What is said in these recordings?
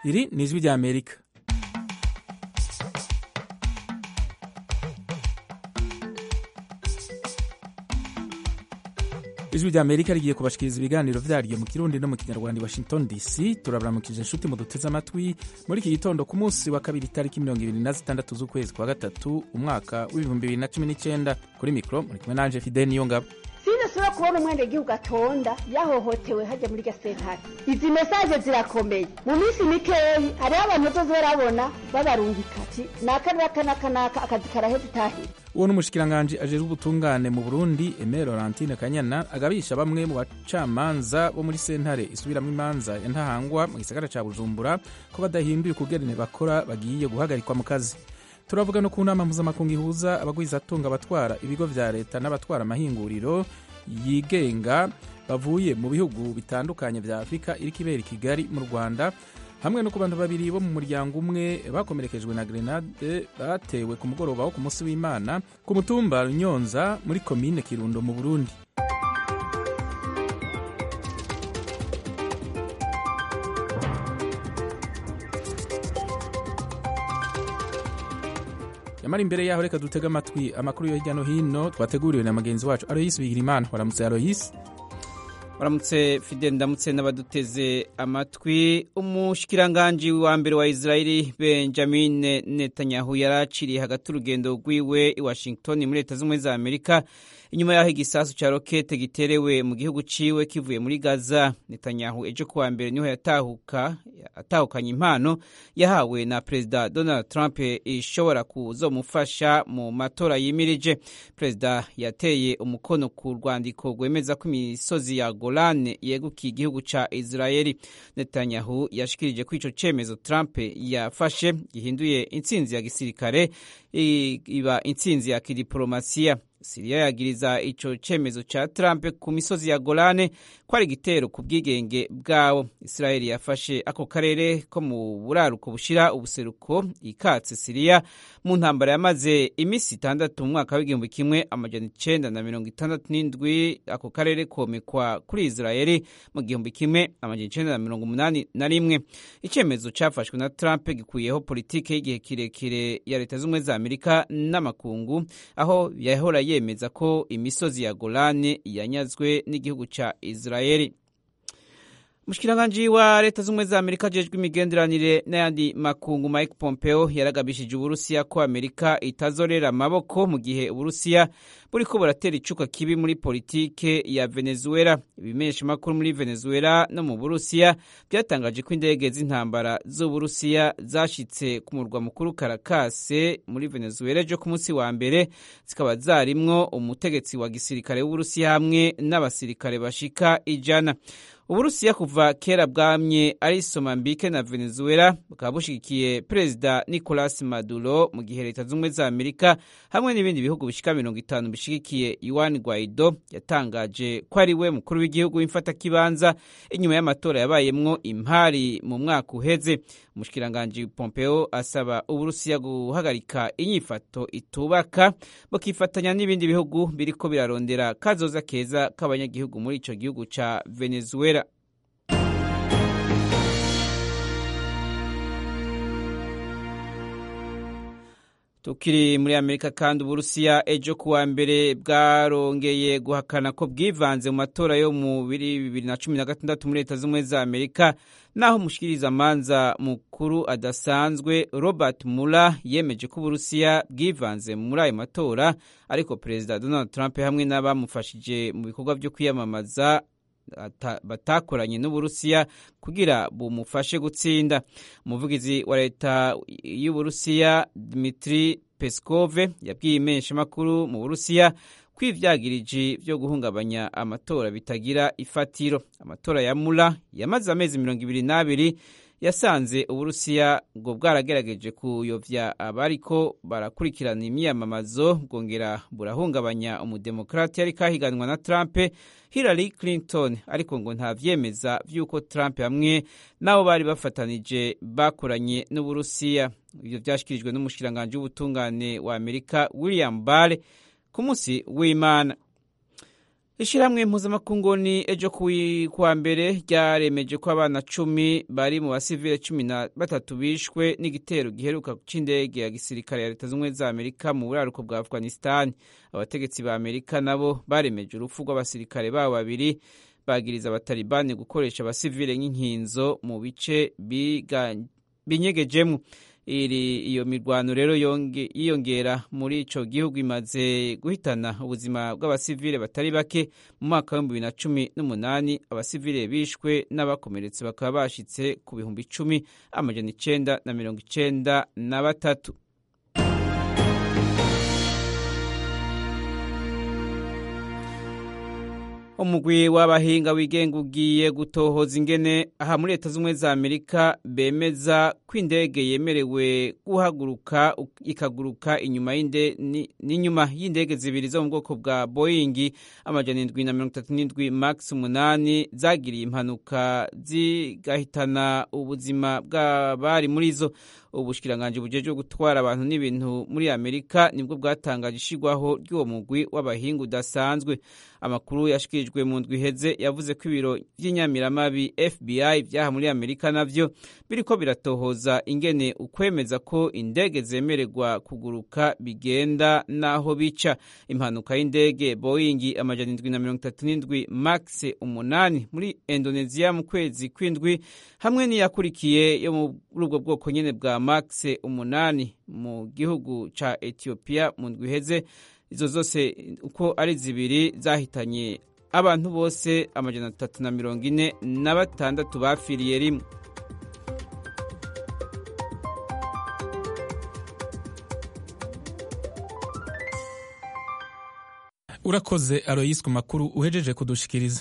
iri ni ijwi rya amerika ijwi rya amerika rigiye kubashikiriza ibiganiro vyaryo mu kirundi no mu kinyarwanda i washington dc turabaramukije inshuti mu duteze amatwi muri iki gitondo ku munsi wa kabiri itariki mirongo ibiri na zitandatu z'ukwezi kwa gatatu umwaka w'ibihumbi bibiri na cumi n'icenda kuri mikro muri kumwe nanje fide niyongabo sinasubira kubona umwenegihugu atonda yahohotewe hajya muri gasentare izi mesaje zirakomeye mu minsi mikeyi hariho abantu bazoza barabona babarungika ati naka naka naka naka akazi karaheze itahira uwo n'umushikiranganji ajejwe ubutungane mu burundi eme laurentine kanyana agabisha bamwe mu bacamanza bo muri sentare isubiramwo imanza ya ntahangwa mu gisagara ca bujumbura ko badahinduye ukugerene bakora bagiye guhagarikwa mu kazi turavuga no ku nama mpuzamakungu ihuza abagwizatunga abatwara ibigo vya leta n'abatwara amahinguriro yigenga bavuye mu bihugu bitandukanye vya afurika iriko ibera i kigali mu rwanda hamwe no ku bantu babiri bo mu muryango umwe bakomerekejwe na grenade batewe ku mugoroba wo ku munsi w'imana ku mutumba runyonza muri komine kirundo mu burundi yamara imbere yaho reka dutege amatwi amakuru yo hirya no hino twateguriwe na mugenzi wacu aroyisi bigirimana waramutse aroyisi waramutse fide ndamutse n'abaduteze amatwi umushikiranganji wa mbere wa israeli benjamin netanyahu yari aciriye hagati urugendo rwiwe i washington muri leta z'ubumwe za amerika inyuma y'aho igisasu ca rokete giterewe mu gihugu ciwe kivuye muri gaza netanyahu ejo kuwa mbere niho yatahuka atahukanye impano yahawe na perezida donald trump ishobora kuzomufasha mu matora yimirije perezida yateye umukono ku rwandiko rwemeza ko imisozi ya golane yegukiye igihugu ca israeli netanyahu yashikirije ko ico cemezo trump yafashe gihinduye intsinzi ya gisirikare iba intsinzi ya kidiplomasiya siriya yagiriza ico cemezo ca trump ku misozi ya golane ko ari igitero ku bwigenge bwawo israeli yafashe ako karere ko mu buraruko bushira ubuseruko ikatse siriya mu ntambara yamaze imisi itandatu mu mwaka w'igihumbi kimwe amajana icenda na mirongo itandatu n'indwi ako karere komekwa kuri israeli mu gihumbi kimwe amajana icenda na mirongo umunani na rimwe icemezo cafashwe na trump gikuyeho politike y'igihe kirekire ya leta z'ubumwe za amerika n'amakungu aho yahora yemeza ko imisozi ya golane yanyazwe n'igihugu ca israeli umushikiranganji wa leta z'ubumwe za amerika ajejwe imigenderanire n'ayandi makungu mike pompeo yaragabishije uburusiya ko amerika itazorera amaboko mu gihe uburusiya buriko buratera icuka kibi muri politike ya venezuela ibimeshamakuru muri venezuela no mu burusiya byatangaje ko indege z'intambara z'uburusiya zashitse ku murwa mukuru karakase muri venezuela ejo ku munsi wa mbere zikaba zarimwo umutegetsi wa gisirikare w'uburusiya hamwe n'abasirikare bashika ijana uburusiya kuva kera bwamye ari somambike na venezuela bukaba bushigikiye perezida nicolas maduro mu gihe leta z'ubumwe za amerika hamwe n'ibindi bihugu bishika mirongo itanu bishigikiye yuan guaido yatangaje ko ari we mukuru w'igihugu w'imfatakibanza inyuma y'amatora yabayemwo impari mu mwaka uheze umushikiranganji pompeo asaba uburusiya guhagarika inyifato itubaka bukifatanya n'ibindi bihugu biriko birarondera kazoza keza k'abanyagihugu muri ico gihugu ca venezuela tukiri muri amerika kandi uburusiya ejo kuwa mbere bwarongeye guhakana ko bwivanze mu matora yo mu bibiri na cumi na gatandatu muri leta z'ubumwe za amerika naho umushikirizamanza mukuru adasanzwe robert mula yemeje ko uburusiya bwivanze muri ayo matora ariko perezida donald trump hamwe n'abamufashije mu bikorwa byo kwiyamamaza batakoranye n'uburusiya kugira bumufashe gutsinda umuvugizi wa leta y'uburusiya dmitri peskove yabwiye imenshamakuru mu burusiya ko ivyagiriji vyo guhungabanya amatora bitagira ifatiro amatora ya mula yamaze amezi mirongo ibiri n'abiri yasanze uburusiya ngo bwaragerageje kuyovya abariko barakurikirana imyiyamamazo bwongera burahungabanya umudemokrati yari kahiganwa na trump hillary clinton ariko ngo nta vyemeza vy'uko trump hamwe n'abo bari bafatanije bakoranye n'uburusiya ivyo vyashikirijwe n'umushikiranganji w'ubutungane wa amerika william barr ku munsi w'imana ishyirahamwe mpuzamakungu ni ejo kuwa mbere ryaremeje ko abana cumi bari mu basivile cumi na batatu bishwe n'igitero giheruka c'indege ya gisirikare ya leta z'ubumwe za amerika mu buraruko bwa afghanistan abategetsi ba amerika nabo baremeje urupfu rw'abasirikare babo babiri bagiriza abatalibani gukoresha abasivile nk'inkinzo mu bice binyegejemo iri iyo mirwano rero yiyongera muri ico gihugu imaze guhitana ubuzima bw'abasivile batari bake mu mwaka w'ibihumbi bibiri na cumi n'umunani abasivile bishwe n'abakomeretse bakaba bashitse ku bihumbi icumi amajana icenda na mirongo icenda na batatu umugwi w'abahinga wigenga ugiye gutohoza ingene aha muri leta z'ubumwe za amerika bemeza ko indege yemerewe guhaguruka ikaguruka inyuma n'inyuma y'indege zibiri zo mu bwoko bwa boyingi amajana indwi na mirongo itatu n'indwi max umunani zagiriye impanuka zigahitana ubuzima bw'abari muri zo ubushikiranganji bujejwe gutwara abantu n'ibintu muri amerika nibwo bwatangaje ishigwaho ry'uwo mugwi w'abahinga udasanzwe amakuru yashikirijwe mu ndwi iheze yavuze ko ibiro by'inyamiramabi fbi byaha muri amerika navyo biriko biratohoza ingene ukwemeza ko indege zemererwa kuguruka bigenda n'aho bica impanuka y'indege boyingi amajana indwi na mirongo itatu n'indwi max umunani muri indonesia mu kwezi kw'indwi hamwe n'iyakurikiye yo muri ubwo bwoko nyene bwa max umunani mu gihugu ca ethiopia mu ndwi iheze izo zose uko ari zibiri zahitanye abantu bose amajana atatu na mirongo ine na batandatu bapfiriye rimwe urakoze aroyisi ku makuru uhejeje kudushikiriza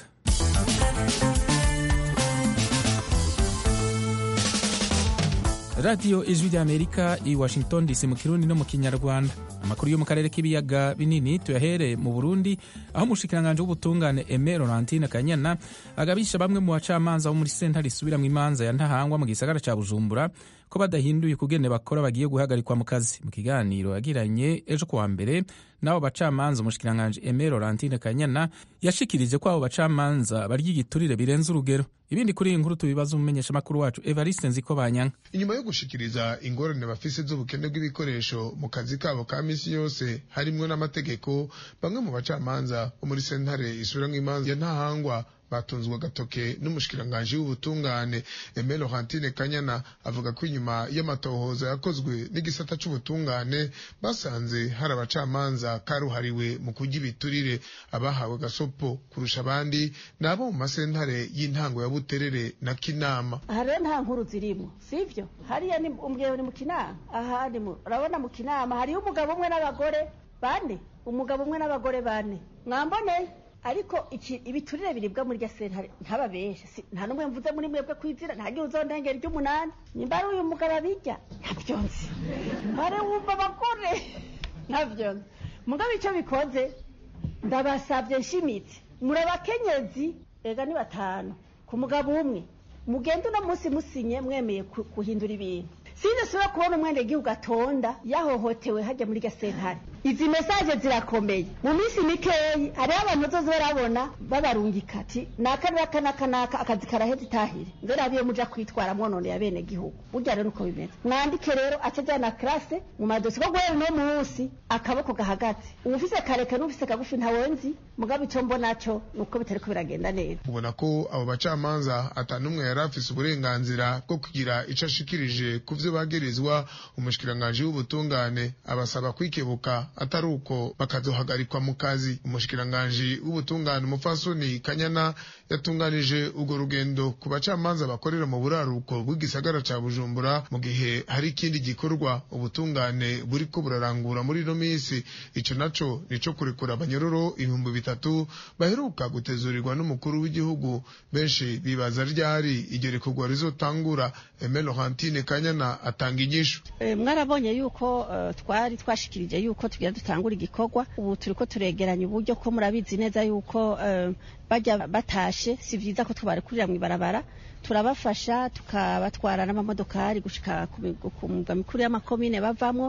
radiyo ijwi ry'amerika i washington dc mu kirundi no mu kinyarwanda amakuru yo mu karere k'ibiyaga binini tuyahere mu burundi aho umushikiranganji w'ubutungane eme laurentine kanyana agabisha bamwe mu bacamanza bo muri sentare isubira mu imanza ya ntahangwa mu gisagara ca bujumbura ko badahinduye ukugene bakora bagiye guhagarikwa mu kazi mu kiganiro yagiranye ejo kuwa mbere n'abo bacamanza umushikiranganji eme laurentine kanyana yashikirije ko abo bacamanza barya igiturire birenze urugero ibindi kuri iyi nkuru tubibaza umumenyeshamakuru wacu evariste nziko banyanka inyuma yo gushikiriza ingorane bafise z'ubukene bw'ibikoresho mu kazi kabo ka misi yose harimwo n'amategeko bamwe mu bacamanza bo muri sentare isubiramwo imanza ya ntahangwa batunzwe agatoke n'umushikiranganji w'ubutungane Aime Laurentine Kanyana avuga ko inyuma y'amatohoza yakozwe n'igisata c'ubutungane basanze hari abacamanza karuhariwe mu kurya ibiturire abahawe gasopo kurusha abandi nabo mu masentare y'intango ya Buterere na Kinama aha rero nta nkuru zirimo sivyo hariya ni umbwiye ni mu kinama aha ni mu urabona mu kinama hariyo umugabo umwe n'abagore bane umugabo umwe n'abagore bane mwamboneye ariko iki ibiturire biribwa muri rya sentare ntababeshe si, nta numwe mvuze muri mwebwe kwizira nta gihe uzondengera iry'umunani nimba ari uyu mugabo abirya ntabyo nzi mbare wumva abagore ntabyo nzi mugabo icyo bikoze ndabasabye nshimitse muri abakenyezi ega ni batanu ku mugabo umwe mugende uno munsi musinye mwemeye guhindura ibintu sinasubira kubona umwene gihugu atonda yahohotewe hajya muri gasentare izi mesaje zirakomeye mu minsi mikeyi hariho abantu bazoze barabona babarungika ati naka naka naka naka akazi karaheze itahire nze rabiye muja kwitwara mwonone ya bene gihugu burya rero uko bimeze mwandike rero aca ajyana classe mu madosi ko guhera uno munsi akaboko gahagaze uwufise kareke n'ufise kagufi ntawonzi mugabo ico mbona cyo nuko bitariko biragenda neza ubona ko abo bacamanza atanumwe yari afise uburenganzira bwo kugira ico ashikirije ku vyo bagirizwa umushikiranganji w'ubutungane abasaba kwikebuka atari uko bakazohagarikwa mu kazi umushikiranganji w'ubutungane umufasoni kanyana yatunganije urwo rugendo ku bacamanza bakorera mu buraruko bw'igisagara ca bujumbura mu gihe hari ikindi gikorwa ubutungane buriko burarangura muri ino minsi ico naco nico kurekura abanyororo ibihumbi bitatu baheruka gutezurirwa n'umukuru w'igihugu benshi bibaza ryari iryo rekurwa rizotangura Aime Laurentine Kanyana atanga inyishu e, mwarabonye yuko uh, twari twashikirije yuko tugira dutangura igikorwa ubu turiko turegeranya uburyo ko murabizi neza yuko uh, bajya batashe si vyiza ko twabarekurira mw'ibarabara turabafasha tukabatwara n'amamodokari gushika ku migwa mikuru y'amakomine bavamwo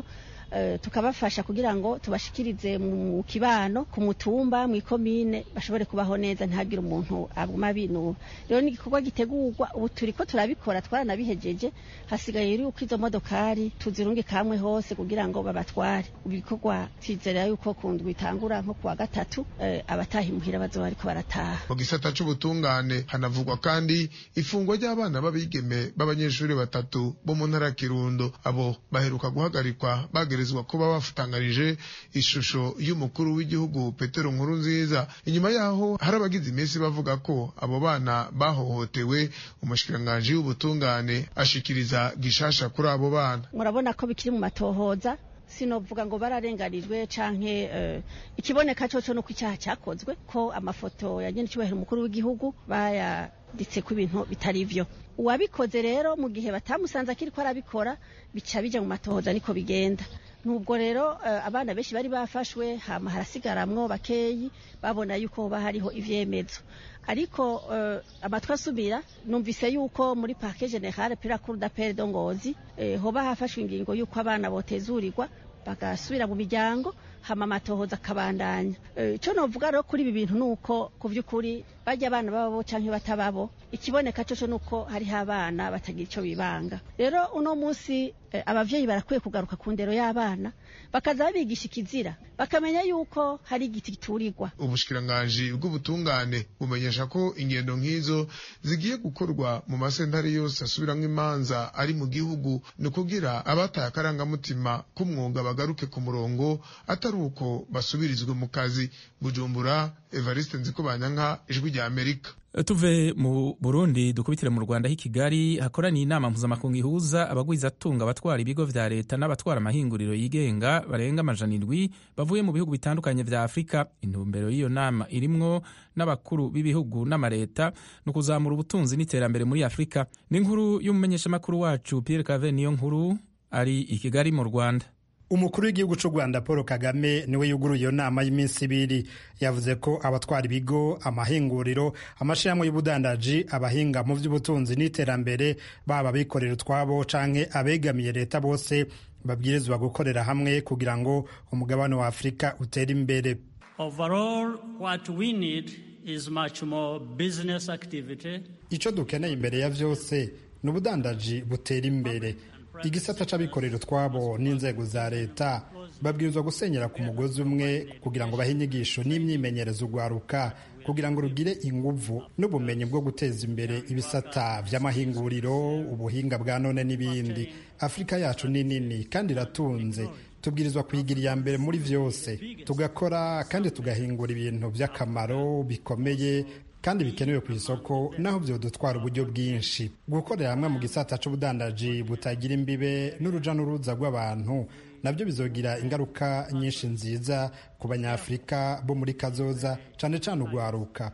eh, tukabafasha kugira ngo tubashikirize mu kibano ku mutumba mu ikomine bashobore kubaho neza ntihagire umuntu aguma binura rero ni igikorwa gitegurwa ubu turiko turabikora twaranabihejeje hasigaye yuko izo modokari tuzirunge kamwe hose kugira ngo babatware ibikorwa twizera yuko ku ndwi itangura nko kuwa gatatu eh, abataha imuhira bazoba bariko barataha mu gisata c'ubutungane hanavugwa kandi ifungwa ry'abana b'abigeme b'abanyeshuri batatu bo mu ntara ya kirundo abo baheruka guhagarikwa bagerezwa kuba bafutangarije ishusho y'umukuru w'igihugu petero nkuru nziza inyuma yaho hari abagize iminsi bavuga ko abo bana bahohotewe umushikiranganji w'ubutungane ashikiriza gishasha kuri abo bana murabona ko bikiri mu matohoza sinovuga ngo bararenganijwe canke uh, ikiboneka coco nuko icyaha cyakozwe ko amafoto ya nyene cyubahiro umukuru w'igihugu bayaditse ku ibintu bitari vyo uwabikoze rero mu gihe batamusanze akiri ko arabikora bica bija mu matohoza niko bigenda nubwo rero uh, abana benshi bari bafashwe hama harasigaramwo bakeyi babona yuko hoba hariho ivyemezo ariko uh, amatwi asubira numvise yuko muri parke generale pira cour d'appel de Ngozi eh, hoba hafashwe ingingo yuko abana botezurirwa bagasubira mu miryango hama amatohoza akabandanya ico e, novuga rero kuri ibi bintu nuko ku vy'ukuri barya abana bababo canke batababo ikiboneka coco nuko hariho abana batagira ico bibanga rero uno musi e, abavyeyi barakwiye kugaruka ku ndero y'abana bakaza babigisha ikizira bakamenya yuko hari igiti giturirwa ubushikiranganji bw'ubutungane bumenyesha ko ingendo nk'izo zigiye gukorwa mu masentare yose asubiramwo imanza ari mu gihugu ni ukugira abataye akarangamutima k'umwuga bagaruke ku murongo atari uko basubirizwe mu kazi bujumbura evariste nzikobanyanka ijwi rya amerika tuve mu burundi dukubitire mu rwanda h'i kigali hakoraniye inama mpuzamakungu ihuza abagwizatunga abatwara ibigo vya leta n'abatwara amahinguriro yigenga barenga amajana indwi bavuye mu bihugu bitandukanye vya afurika intumbero y'iyo nama irimwo n'abakuru b'ibihugu n'amareta ni ukuzamura ubutunzi n'iterambere muri afurika n'inkuru y'umumenyeshamakuru wacu pierre cave niyo nkuru ari i kigali mu rwanda umukuru w'igihugu cy'u rwanda paul kagame niwe yuguruye iyo nama y'iminsi ibiri yavuze ko abatwara ibigo amahinguriro amashyirahamwe y'ubudandaji abahinga mu by'ubutunzi n'iterambere baba abikorera utwabo canke abegamiye leta bose babwirizwa gukorera hamwe kugira ngo umugabane wa afurika utere imbere overall what we need is much more business activity icyo dukeneye imbere ya byose ni ubudandaji butera imbere igisata c'abikorera utwabo n'inzego za leta babwirizwa gusenyera ku mugozi umwe kugira ngo bahe inyigisho n'imyimenyerezo ugwaruka kugira ngo rugire inguvu n'ubumenyi bwo guteza imbere ibisata vy'amahinguriro ubuhinga bwa none n'ibindi afurika yacu ni nini kandi iratunze tubwirizwa kuyigira iya mbere muri vyose tugakora kandi tugahingura ibintu vy'akamaro bikomeye kandi bikenewe ku isoko naho byodutwara uburyo bwinshi gukorera hamwe mu gisata c'ubudandaji butagira imbibe n'uruja n'uruza rw'abantu nabyo bizogira ingaruka nyinshi nziza ku banyafurika bo muri kazoza cane cane ugwaruka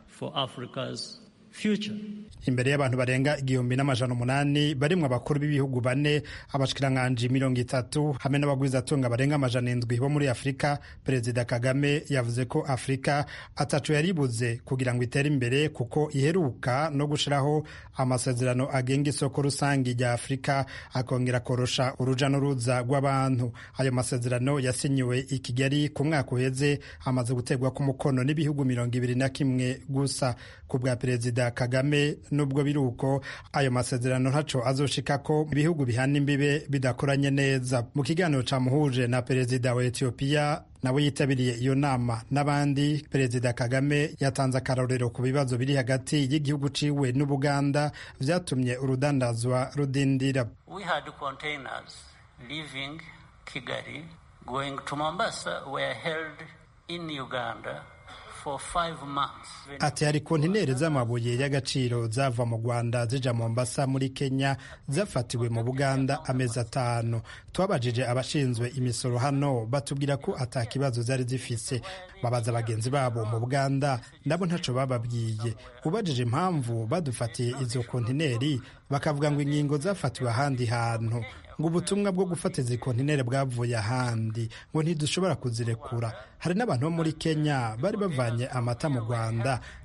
imbere y'abantu barenga igihumbi n'amajana umunani barimwo abakuru b'ibihugu bane abashikiranganji mirongo itatu hamwe n'abagwizatunga barenga amajana indwi bo muri afurika perezida kagame yavuze ko afurika ataco yaribuze kugira ngo itere imbere kuko iheruka no gushiraho amasezerano agenga isoko rusange rya afurika akongera korosha uruja n'uruza rw'abantu ayo masezerano yasinyiwe i kigali ku mwaka uheze amaze guterwa ku mukono n'ibihugu mirongo ibiri na kimwe gusa ku bwa perezida kagame nubwo biri uko ayo masezerano ntaco azoshika ko ibihugu bihana imbibe bidakoranye neza mu kiganiro camuhuje na perezida wa etiyopiya nawe yitabiriye iyo nama n'abandi perezida kagame yatanze akarorero ku bibazo biri hagati y'igihugu ciwe n'ubuganda vyatumye urudandazwa rudindira We had containers leaving Kigali going to Mombasa were held in Uganda for five months. ati hari kontineri z'amabuye y'agaciro zava mu rwanda zija mombasa muri kenya zafatiwe mu buganda amezi atanu twabajije abashinzwe imisoro hano batubwira ko ata kibazo zari zifise babaza bagenzi babo mu buganda nabo ntaco bababwiye ubajije impamvu badufatiye izo kontineri bakavuga ngo ingingo zafatiwe ahandi hantu ngo ubutumwa bwo gufata izi kontineri bwavuye ahandi ngo ntidushobora kuzirekura hari n'abantu bo muri kenya bari bavanye amata mu rwanda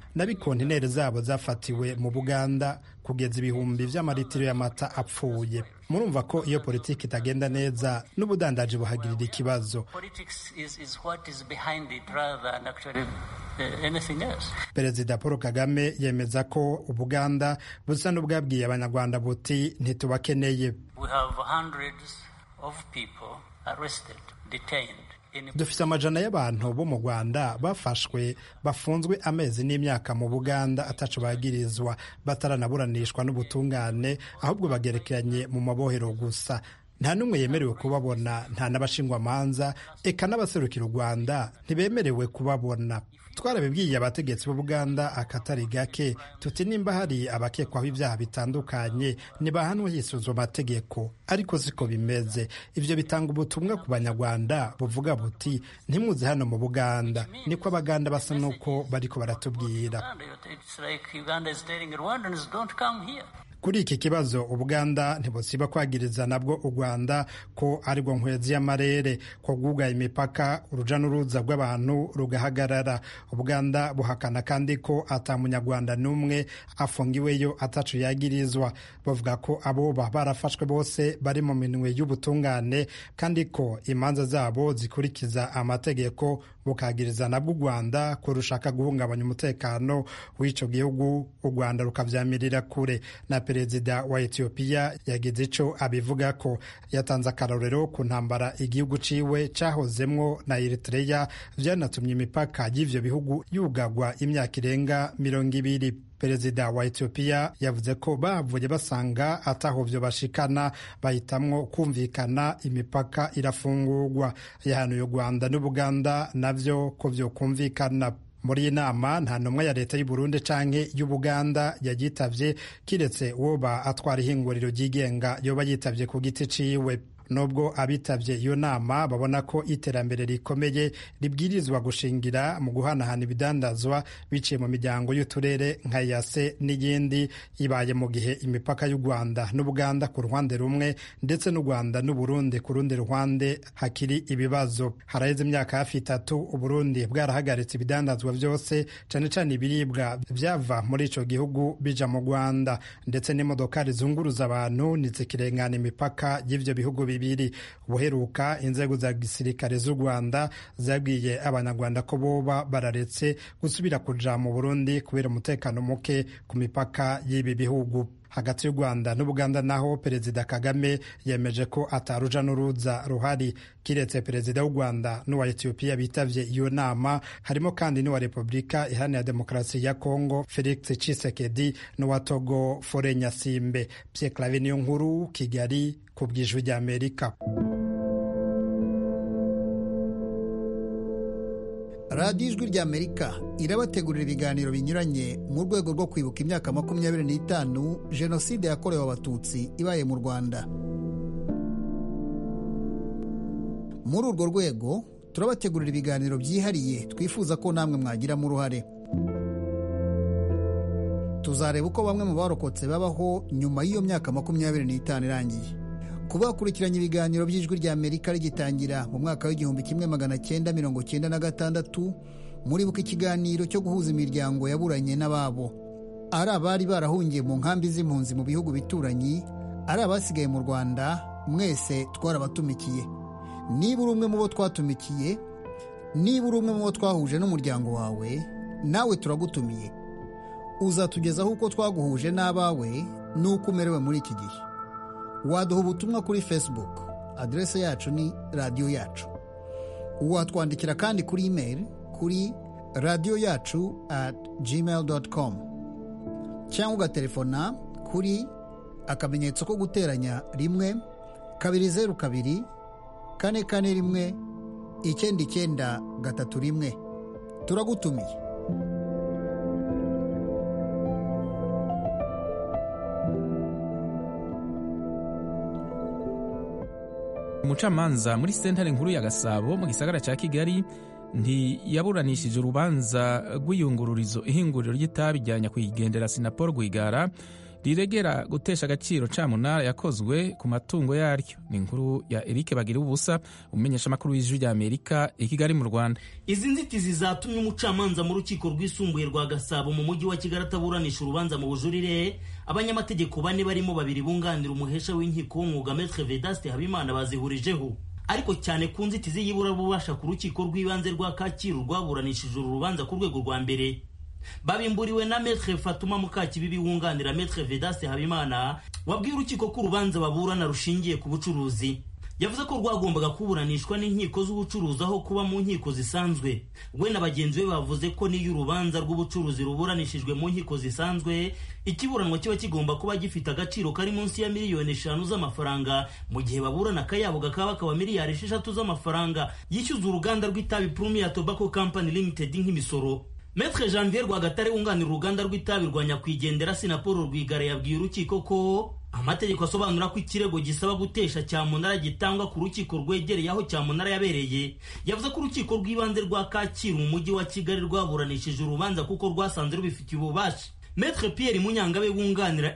n'abikontineri zabo zafatiwe mu buganda kugeza ibihumbi vy'amaritiro y'amata apfuye murumva ko iyo politiki itagenda neza n'ubudandaji buhagirira ikibazo Politics is, is what is behind it rather than actually uh, anything else. perezida paul kagame yemeza ko ubuganda busa n'ubwabwiye abanyarwanda buti ntitubakeneye We have hundreds of people arrested, detained. In dufise amajana y'abantu bo mu rwanda bafashwe bafunzwe amezi n'imyaka mu buganda ataco bagirizwa bataranaburanishwa n'ubutungane ahubwo bagerekeranye mu mabohero gusa nta n'umwe yemerewe kubabona nta n'abashingwamanza eka n'abaserukira u rwanda ntibemerewe kubabona twarabibwiye abategetsi b'ubuganda akatari gake tuti nimba hari abakekwaho ibyaha bitandukanye ntibahanwe hisuzwa amategeko ariko siko bimeze ivyo bitanga ubutumwa ku banyarwanda buvuga buti ntimuze hano mu buganda niko abaganda basa n'uko bariko baratubwira Uganda, it's like Uganda is telling Rwandans, don't come here. kuri iki kibazo ubuganda ntibusiba kwagiriza nabwo u rwanda ko arirwo nkwezi y'amarere ko bwugaye imipaka uruja n'uruza rw'abantu rugahagarara ubuganda buhakana kandi ko ata munyarwanda n'umwe afungiweyo atacu yagirizwa bavuga ko aboba barafashwe bose bari mu minwe y'ubutungane kandi ko imanza zabo zikurikiza amategeko bukagiriza nabwo u rwanda ko rushaka guhungabanya umutekano w'ico gihugu u rwanda rukavyamirira kure na perezida wa etiyopiya yagize ico abivuga ko yatanze akarorero ku ntambara igihugu ciwe cahozemwo na eritreya vyanatumye imipaka y'ivyo bihugu yugagwa imyaka irenga mirongo ibiri perezida wa etiyopiya yavuze ko bavuye basanga ataho vyo bashikana bahitamwo kumvikana imipaka irafungurwa yahanuye u rwanda n'ubuganda navyo ko vyokumvikana muri iyi nama nta ntumwa ya leta y'u Burundi canke y'ubuganda yagitavye kiretse uwoba atwara ihinguriro ryigenga yoba yitavye ku giti ciwe nubwo abitavye iyo nama babona ko iterambere rikomeye ribwirizwa gushingira mu guhanahana ibidandazwa biciye mu miryango y'uturere nka yase n'iyindi ibaye mu gihe imipaka y'u rwanda n'ubuganda ku ruhande rumwe ndetse n'u rwanda n'uburundi ku rundi ruhande hakiri ibibazo haraheze imyaka hafi itatu uburundi bwarahagaritse ibidandazwa byose cane cane ibiribwa vyava muri ico gihugu bija mu rwanda ndetse n'imodoka rizunguruza abantu ntizikirengana imipaka y'ivyo bihugu bibiri ubuheruka inzego za gisirikare z'u rwanda zabwiye abanyarwanda ko boba bararetse gusubira kuja mu burundi kubera umutekano muke ku mipaka y'ibi bihugu hagati y'u rwanda n'ubuganda naho perezida kagame yemeje ko ataruja n'uruza ruhari kiretse perezida w'u rwanda n'uwa etiyopiya bitavye iyo nama harimo kandi n'uwa repubulika iharanira demokarasi ya kongo felix cisekedi n'uwa togo fore nyasimbe pye clave niyo nkuru kigali ku bwijwi ry'amerika radiyo ijwi ry'amerika irabategurira ibiganiro binyuranye mu rwego rwo kwibuka imyaka makumyabiri n'itanu jenoside yakorewe abatutsi ibaye mu rwanda muri urwo rwego turabategurira ibiganiro byihariye twifuza ko namwe mwagiramo uruhare tuzareba uko bamwe mu barokotse babaho nyuma y'iyo myaka makumyabiri n'itanu irangiye kuba bakurikiranye ibiganiro by'ijwi rya amerika rigitangira mu mwaka w'igihumbi kimwe magana cyenda mirongo cyenda na gatandatu muribuka ikiganiro cyo guhuza imiryango yaburanye n'ababo ari abari barahungiye mu nkambi z'impunzi mu bihugu bituranyi ari abasigaye mu rwanda mwese twarabatumikiye niba uri umwe mu bo twatumikiye niba uri umwe mu bo twahuje n'umuryango wawe nawe turagutumiye uzatugezaho uko twaguhuje n'abawe n'uko umerewe muri iki gihe waduha ubutumwa kuri facebook aderese yacu ni radiyo yacu watwandikira kandi kuri email kuri radiyo yacu at gmail com cyangwa ugatelefona kuri akamenyetso ko guteranya rimwe kabiri zeru kabiri kane kane rimwe icyenda icyenda gatatu rimwe turagutumiye umucamanza muri sentare nkuru ya gasabo mu gisagara cya kigali ntiyaburanishije urubanza rw'iyungururizo ihinguriro ry'itabi rya nyakwigendera sinapol rwigara riregera gutesha agaciro camunara yakozwe ku matungo yaryo ni inkuru ya erike bagira ubusa umumenyesha amakuru w'ijwi rya amerika i kigali mu rwanda izi nzitizi zatumye umucamanza mu rukiko rwisumbuye rwa gasabo mu mujyi wa kigali ataburanisha urubanza mu bujurire abanyamategeko bane barimo babiri bunganira umuhesha w'inkiko w'umwuga metre vedaste habimana bazihurijeho ariko cyane ku nzitizi y'iburabubasha ku rukiko rw'ibanze rwa kacyiru rwaburanishije uru rubanza ku rwego rwa mbere babimburiwe na metre fatuma mukakibibi wunganira metre vedaste habimana wabwiye urukiko ko urubanza baburana rushingiye ku bucuruzi yavuze ko rwagombaga kuburanishwa n'inkiko z'ubucuruzi aho kuba mu nkiko zisanzwe we na bagenzi be bavuze ko n'iyo urubanza rw'ubucuruzi ruburanishijwe mu nkiko zisanzwe ikiburanwa kiba kigomba kuba gifite agaciro kari munsi ya miliyoni eshanu z'amafaranga mu gihe baburana akayabo kakaba bakaba miliyari esheshatu z'amafaranga yishyuza uruganda rw'itabi Premier Tobacco Company Limited nk'imisoro Metre Janvier Rwagatare wunganira uruganda rw'itabi rwa nyakwigendera Sinapolo Rwigara yabwiye urukiko ko amategeko asobanura ko ikirego gisaba gutesha cyamunara gitangwa ku rukiko rwegereye aho cyamunara yabereye yavuze ko urukiko rw'ibanze rwa kacyiru mu mujyi wa kigali rwaburanishije urubanza kuko rwasanze rubifitiye ububasha Metre Pierre Munyangabe wunganira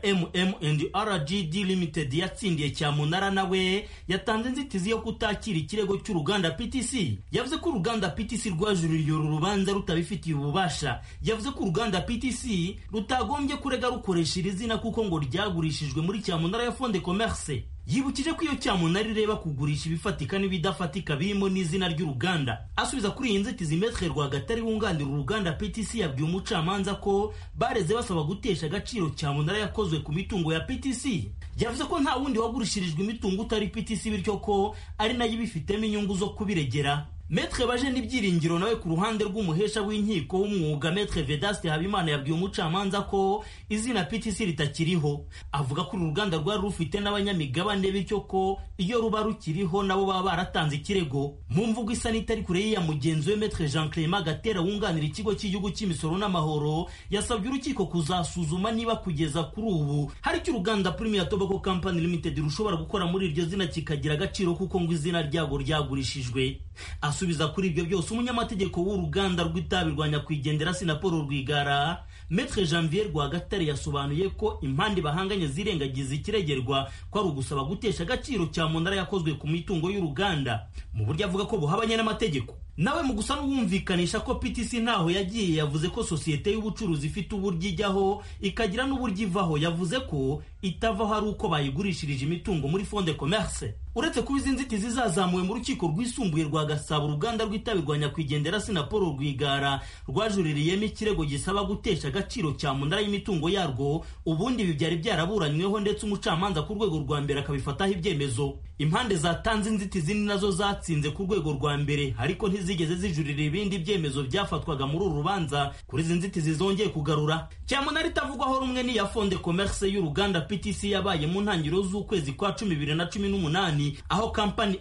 MM&RGD Limited yatsindiye cyamunara nawe yatanze inzitizi yo kutakira ikirego cy'uruganda PTC yavuze ko uruganda PTC rwajuririye uru rubanza rutabifitiye ububasha yavuze ko uruganda PTC rutagombye kurega rukoresha iri zina kuko ngo ryagurishijwe muri cyamunara ya Fonde Commerce yibukije ko iyo cyamunara ireba kugurisha ibifatika n'ibidafatika birimo n'izina ry'uruganda asubiza kuri iyi nzitizi metre rwagatari wunganira uruganda ptc yabwiye umucamanza ko bareze basaba gutesha agaciro cyamunara yakozwe ku mitungo ya ptc yavuze ko nta wundi wagurishirijwe imitungo utari ptc bityo ko ari nayo ibifitemo inyungu zo kubiregera Metre baje n'ibyiringiro nawe ku ruhande rw'umuhesha w'inkiko w'umwuga Metre Vedaste Habimana yabwiye umucamanza ko izina PTC ritakiriho avuga ko uru ruganda rwari rufite n'abanyamigabane bityo ko iyo ruba rukiriho nabo baba baratanze ikirego mu mvugo isa n'itari kure y'iya mugenzi we Metre Jean Clement Gatera wunganira ikigo cy'igihugu cy'imisoro n'amahoro yasabye urukiko kuzasuzuma niba kugeza kuri ubu hari icyo uruganda Premier Tobacco Company Limited rushobora gukora muri iryo zina kikagira agaciro kuko ngo izina ryago ryagurishijwe asubiza kuri ibyo byose umunyamategeko w'uruganda rw'itabi rwa nyakwigendera sinapolo rwigara metre janvier rwagatare yasobanuye ko impande bahanganye zirengagiza ikiregerwa ko ari ugusaba gutesha agaciro cyamunara yakozwe ku mitungo y'uruganda mu buryo avuga ko buhabanye n'amategeko nawe mu gusa n'uwumvikanisha ko PTC ntaho yagiye yavuze ko sosiyete y'ubucuruzi ifite uburyo ijyaho ikagira n'uburyo ivaho yavuze ko itavaho ari uko bayigurishirije imitungo muri fonde commerce uretse kuba izi nzitizi zazamuwe mu rukiko rwisumbuye rwa gasabo uruganda rw'itabi rwa nyakwigendera sinapolo rwigara rwajuririyemo ikirego gisaba gutesha agaciro cya munara y'imitungo yarwo ubundi ibi byari byaraburanyweho ndetse umucamanza ku rwego rwa mbere akabifataho ibyemezo impande zatanze inzitizi ni nazo zatsinze ku rwego rwa mbere ariko ntizigeze zijurira ibindi byemezo byafatwaga muri uru rubanza kuri izi nzitizi zongeye kugarura cyamunara itavugwaho rumwe n'iya fonde commerce y'uruganda ptc yabaye mu ntangiriro z'ukwezi kwa cumi bibiri na cumi n'umunani aho kampani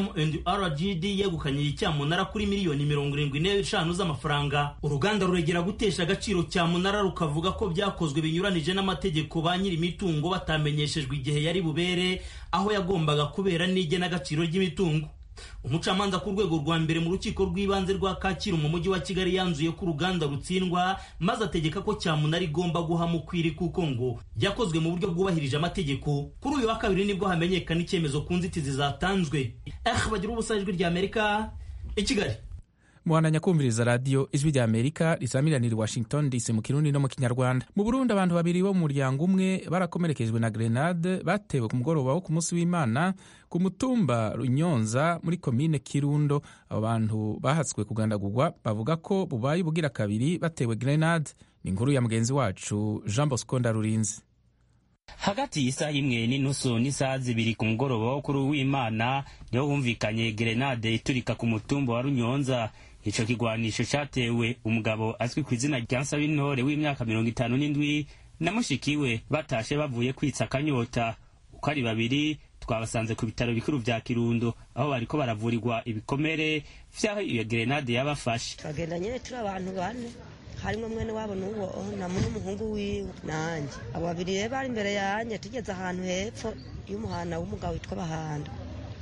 MM&RGD yegukanye iyi cyamunara kuri miliyoni mirongo irindwi n'eshanu z'amafaranga uruganda ruregera gutesha agaciro cyamunara rukavuga ko byakozwe binyuranije n'amategeko ba nyiri imitungo batamenyeshejwe igihe yari bubere aho yagombaga kubera n'igenagaciro ry'imitungo umucamanza ku rwego rwa mbere mu rukiko rw'ibanze rwa kacyiru mu mujyi wa kigali yanzuye ko uruganda rutsindwa maze ategeka ko cyamunara igomba guha mukwiri kuko ngo yakozwe mu buryo bwubahirije amategeko kuri uyu wa kabiri nibwo hamenyekana icyemezo ku nzitizi zatanzwe eh bagira ubusa ijwi rya amerika i kigali muhandanya kumviriza radiyo ijwi rya amerika risamiranira i washington dc mu kirundi no mu kinyarwanda mu burundi abantu babiri bo mu muryango umwe barakomerekejwe na grenade batewe ku mugoroba wo ku munsi w'imana ku mutumba runyonza muri komine kirundo abo bantu bahatswe kugandagurwa bavuga ko bubaye ubugira kabiri batewe grenade ni inkuru ya mugenzi wacu jean bosco ndarurinzi hagati y'isaha imwe n'inusu n'isaha zibiri ku mugoroba wo kuri w'imana niho humvikanye gerenade iturika ku mutumba wa runyonza ico kigwanisho catewe umugabo azwi ku izina rya nsabintore w'imyaka mirongo itanu n'indwi na mushikiwe batashe bavuye kwitsa akanyota uko ari babiri twabasanze ku bitaro bikuru vya kirundo aho bariko baravurirwa ibikomere vyaho iyo gerenade yabafashe twagenda nyene turi abantu bane harimo mwene wabo n'uwo namu n'umuhungu wiwe nanjye abo babiri rero bari imbere yanjye tugeze ahantu hepfo y'umuhana w'umugabo witwa bahanda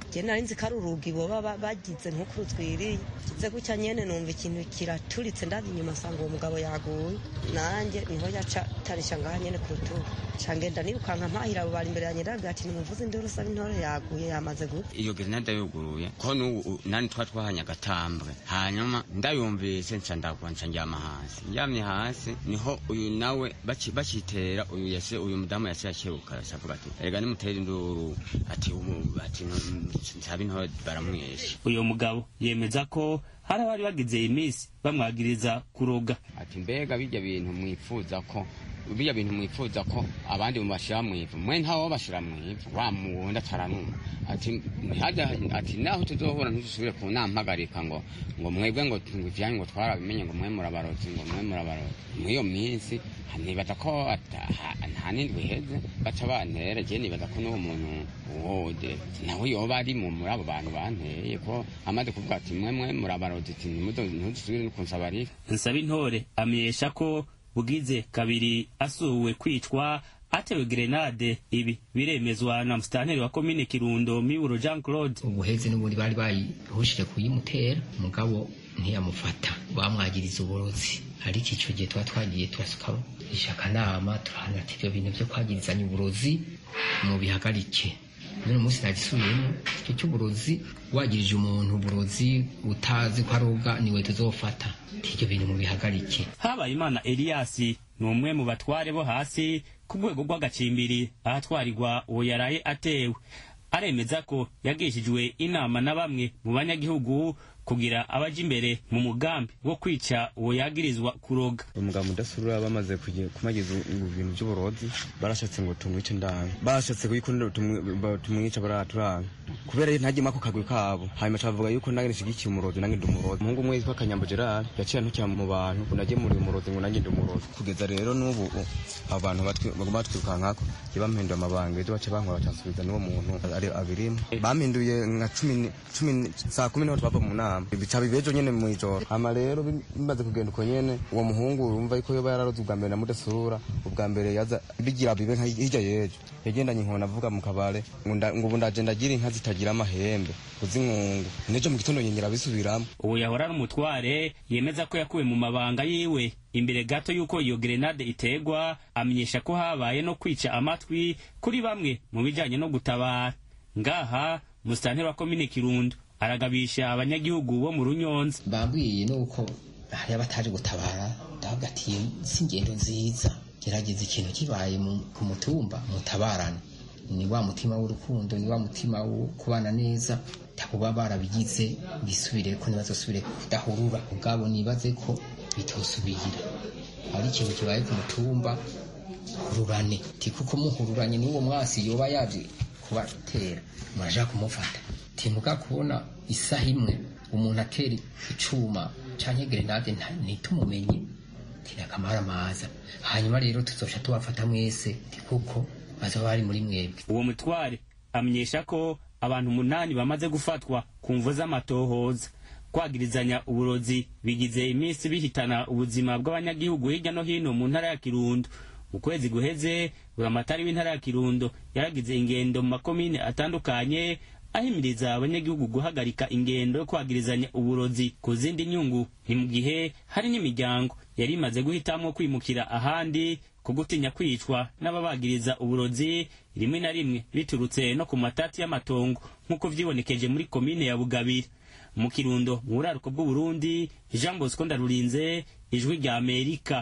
je nari nzi ko ari urugi boba ba- bagize nk'uko rutwiriye kize gutya nyene numva ikintu kiraturitse ndazi inyuma asanga uwo mugabo yaguye nanjye niho yaca tarisha ngaha nyene ku rutugu ca ngenda nirukanka mpahira abo bari imbere yanjye ndabwira ati nimuvuze induru usaba intore yaguye yamaze gupfa iyo grenade yuguruye ko n'ubu nani twa twahanye agatambwe hanyuma ndayumvise nca ndagwa nca njyama hasi njyamye hasi niho uyu nawe baci- bacitera uyu yase uyu mudamu yase yakebuka avuga ati erega nimutere induru ati ubu ati nsaba intore baramwesha uyu mugabo yemeza ko hari abari bagize iminsi bamwagiriza kuroga ati mbega bijya bintu mwifuza ko bijya bintu mwifuza ko abandi mubashira mwivu mwe ntawo bashira mwivu wa muwundi ataranuma ati ntihajya ati naho tuzohura ntidusubire ku nampagarika ngo ngo mwebwe ngo ngo ivyanyu ngo twarabimenye ngo mwe murabarozi ngo mwe murabarozi mw'iyo minsi nibaza ko ata- ha- nta n'indwi iheze baca bantera je nibaza ko n'uwo muntu wode nawe yoba ari mu muri abo bantu banteye ko amaze kuvuga ati mwe mwe murabarozi ati ntimuzo- ntidusubire no kunsaba rifa nsaba intore amenyesha ko bugize kabiri asuwe kwicwa atewe grenade ibi biremezwa na musitanteri wa komine kirundo miburo jean claude ubuheze n'ubundi bari bayihushije kuyimutera umugabo ntiyamufata bamwagiriza uburozi ariko icyo gihe tuba twagiye turasuka akanama turahanira ati ibyo bintu byo kwagirizanya uburozi mubihagarike n'uno munsi nagisubiyemo icyo cy'uburozi wagirije umuntu uburozi utazi ko aroga niwe tuzofata ati ibyo bintu mubihagarike habayimana eliyasi ni umwe mu batware bo hasi ku rwego rw'agacimbiri ahatwarirwa uwo yaraye atewe aremeza ko yagishijwe inama na bamwe mu banyagihugu kugira abaja imbere mu mugambi wo kwica uwo yagirizwa kuroga umugabo udasubira bamaze kugi- kumagiza ibintu by'uburozi barashatse ngo tumwice ndanga barashatse yuko tumwi- ba- tumwica baraturanga kubera ye ntagiyemo ako kagwi kabo hanyuma cavuga yuko nange nishigikiye umurozi nange ndi umurozi umuhungu umwe yitwa kanyambo gerard yaciye antukira mu bantu ngo nagemuriye umurozi ngo nange ndi umurozi kugeza rero n'ubu abantu batwi- baguma batwirukankako je bampinduye amabanga ejo baca bankora bacansubiza n'uwo muntu ari abirimo bampinduye nka cumi ni- cumi ni- saa kumi niho twava mu nama bica bibejo nyene mw'ijoro hama rero bi- bimaze kugenda uko nyene uwo muhungu urumva yuko yoba yararoze ubwa mbere na mudasura ubwa mbere yaza bigira bibe nka hirya yejo yagendanye inkona avuga mu kabare ngo nda- ngo ubu ndaje ndagira inka zitagira amahembe kuzinkungu nejo mu gitondo nyengera bisubiramo uwo yahora ari umutware yemeza ko yakuwe mu mabanga yiwe imbere gato y'uko iyo grenade iterwa amenyesha ko habaye no kwica amatwi kuri bamwe mu bijanye no gutabara ngaha musitanteri wa komine kirundo aragabisha abanyagihugu bo mu runyonza bambwiye nuko hari abataje gutabara ndavuga ati si ingendo nziza gerageza ikintu kibaye mu- ku mutumba mutabarane ni wa mutima w'urukundo ni wa mutima wo kubana neza takuba barabigize bisubire ko ntibazosubire kudahurura ubwabo nibaze ko bitosubira hari ikintu kibaye ku mutumba hururane ti kuko muhururanye n'uwo mwasi yoba yaje kubatera muraja kumufata timuga kubona isaha imwe umuntu atera icuma canke grenade nta- ntitumumenye tirakamara maza hanyuma rero tuzoca tubafata mwese ti kuko bazoba bari muri mwebwe uwo mutware amenyesha ko abantu umunani bamaze gufatwa ku mvu z'amatohoza kwagirizanya uburozi bigize iminsi bihitana ubuzima bw'abanyagihugu hirya no hino mu ntara ya kirundo mu kwezi guheze buramatari w'intara ya kirundo yaragize ingendo mu makomine atandukanye ahimiriza abanyagihugu guhagarika ingendo yo kwagirizanya uburozi ku zindi nyungu ni mu gihe hari n'imiryango yari imaze guhitamo kwimukira ahandi ku gutinya kwicwa n'ababagiriza uburozi rimwe na rimwe biturutse no ku matati y'amatongo nk'uko vyibonekeje muri komine ya bugabira mu kirundo mu buraruko bw'uburundi jean bosco ndarurinze ijwi rya amerika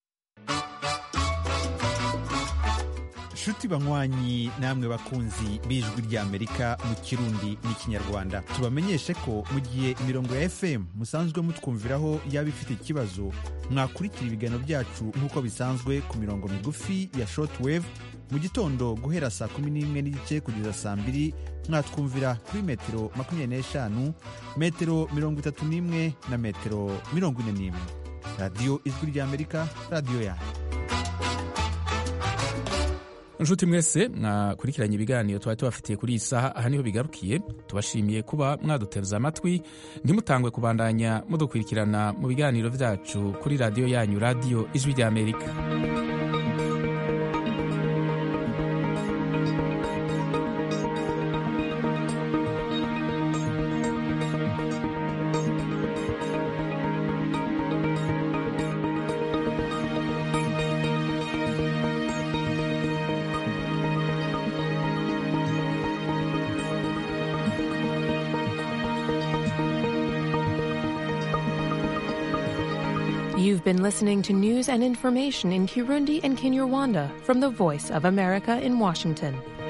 nshuti banywanyi namwe bakunzi b'ijwi ry'amerika mu kirundi n'ikinyarwanda tubamenyeshe ko mu gihe imirongo ya fm musanzwe mutwumviraho yaba ifite ikibazo mwakurikira ibiganiro byacu nk'uko bisanzwe ku mirongo migufi ya shortwave mu gitondo guhera saa kumi n'imwe n'igice kugeza saa mbiri mwatwumvira kuri metero makumyabiri n'eshanu metero mirongo itatu n'imwe na metero mirongo ine n'imwe radiyo ijwi ry'amerika radiyo yanyu inshuti mwese mwakurikiranye ibiganiro twari tubafitiye kuri iyi saha aha niho bigarukiye tubashimiye kuba mwaduteze amatwi ntimutangwe kubandanya mudukurikirana mu biganiro byacu kuri radiyo yanyu radiyo ijwi ry'amerika You've been listening to news and information in Kirundi and Kinyarwanda from the Voice of America in Washington.